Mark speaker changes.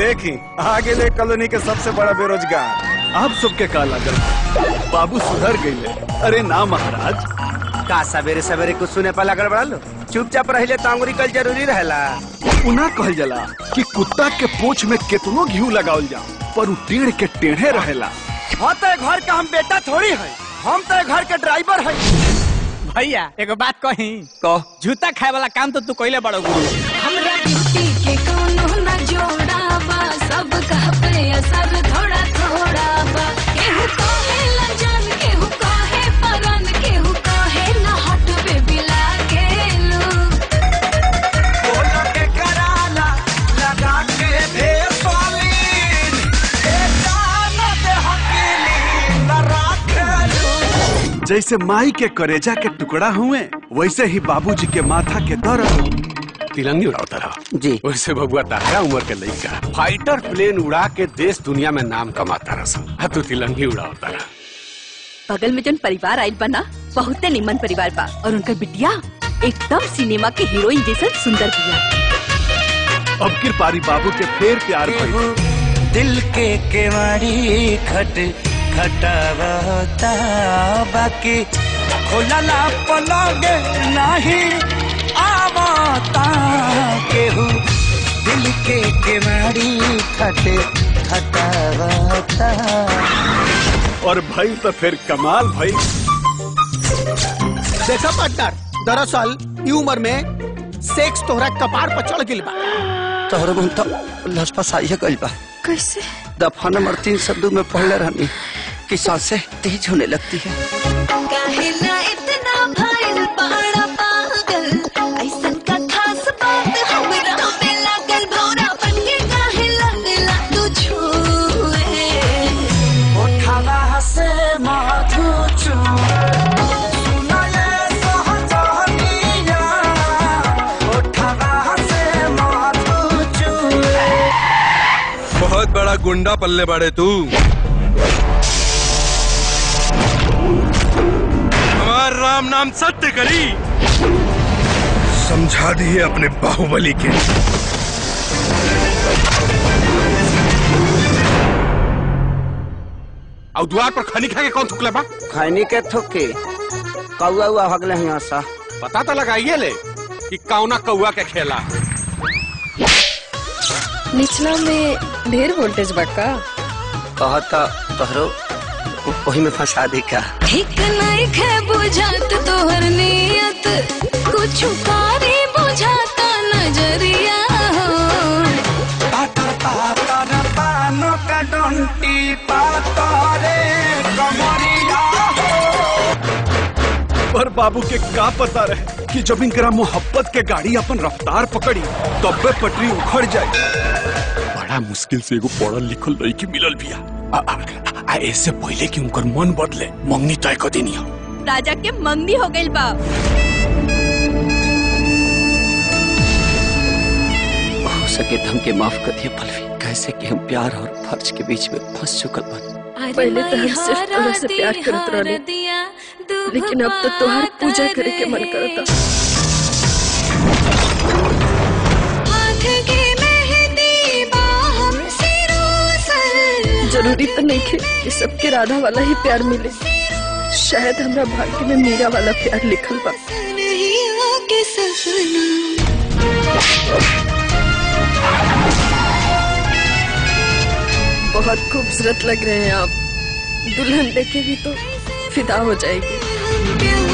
Speaker 1: देखी आगे ले कॉलोनी के सबसे बड़ा बेरोजगार
Speaker 2: आप सबके का लागल बाबू सुधर गईले अरे ना महाराज
Speaker 3: का सवेरे सवेरे कुछ सुने पर लगल बड़ा लो चुपचाप रहिले तो अंगुरी कल जरूरी रहेला
Speaker 2: उना कहल जाला कि कुत्ता के पोछ में कितनो घी लगावल जा पर उ टेढ़ के टेढ़े रहेला
Speaker 3: हाँ तो घर का हम बेटा थोड़ी है हम तो घर के ड्राइवर है
Speaker 4: भैया एगो बात कही
Speaker 3: कह
Speaker 4: जूता खाए वाला काम तो तू कइले बड़ो गुरु
Speaker 5: हमरा ड्यूटी के कोनो न जोड़ा बा सब कह पे असर थोड़ा थोड़ा बा केहू कहे ला जान केहू कहे परन केहू कहे न हट बेबी लागे लू
Speaker 3: बोलो के कराला लगा के दे सोलीन ए जानो दे हकीली न राखलू
Speaker 2: जैसे माई के करेजा के टुकड़ा हुए वैसे ही बाबूजी के माथा के दर्द
Speaker 6: तिरंगी उड़ाता रहा
Speaker 3: जी
Speaker 6: वैसे बबुआ तारा उम्र के लड़का फाइटर प्लेन उड़ा के देश दुनिया में नाम कमाता रहा तू तिरंगी उड़ाता रहा
Speaker 7: बगल में जन परिवार आइल बा ना बहुते निमन परिवार बा और उनका बिटिया एकदम सिनेमा के हीरोइन जैसन सुंदर बिया
Speaker 2: अब किर पारी बाबू के फेर प्यार भइल
Speaker 3: दिल के केवाड़ी खट खटावता बाकी खोलला पलगे नहीं आवता केहू दिल के केवाड़ी खट खटावता
Speaker 2: और भइल तो फिर कमाल भइल
Speaker 8: देखा पार्टनर दरअसल ई उम्र में सेक्स तोहरा कपार पर चढ़ गिल बा
Speaker 3: तोहर मन तो लसपस आइए गइल बा
Speaker 7: कैसे
Speaker 3: दफा नंबर तीन सौ दो में पढ़ले रहनी कि सांसें तेज होने लगती है
Speaker 5: काहेला इतना भइल बड़ा पागल ऐसन का खास बात हमरा पे लागल भौरा बन के काहे लगला तू छुए
Speaker 3: उठावा से माथू चू सुनाए सहजनिया उठावा से माथू चू
Speaker 9: बहुत बड़ा गुंडा पल्ले बाड़े तू हमार राम नाम सत्य करी समझा दिए अपने बाहुबली के
Speaker 6: और द्वार पर खनी खा के कौन थुकले बा
Speaker 3: खैनी के थुकी कौआ हुआ हगले यहाँ सा
Speaker 6: पता तो लगाइए ले कि कौना कौआ के खेला
Speaker 10: निचला में ढेर वोल्टेज बका
Speaker 3: कहता तोहरो वही में फंसा दी का
Speaker 5: ठीक नहीं खे बुझात तोहर नियत कुछ कारी बुझाता नजरिया हो
Speaker 3: पातर पातर पानो का डंटी पातरे कमरिया
Speaker 2: और बाबू के का पता रहे कि जब इनकरा मोहब्बत के गाड़ी अपन रफ्तार पकड़ी तब्बे पटरी उखड़ जाए
Speaker 6: बड़ा मुश्किल से एगो पढ़ल लिखल लड़की मिलल बिया आ, आ, आ ऐसे पहले कि उनकर मन बदले मंगनी तय कर देनी हो
Speaker 7: राजा के मंगनी हो गइल बा
Speaker 3: हो सके तो हमके माफ कर दिए पलवी कैसे कि हम प्यार और फर्ज के बीच में फंस चुकल बन
Speaker 10: पहले तो हम सिर्फ तोहरा से प्यार करत रहनी लेकिन अब तो तोहार पूजा करे के मन करता
Speaker 5: हाथ के मेहंदी बाहम सिरोसल
Speaker 10: जरूरी तो नहीं थे कि सबके राधा वाला ही प्यार मिले शायद हमरा भाग्य में मीरा वाला प्यार लिखल बा
Speaker 5: नहीं आके सपना
Speaker 10: बहुत खूबसूरत लग रहे हैं आप दुल्हन देखेगी तो फिदा हो जाएगी
Speaker 5: प्यार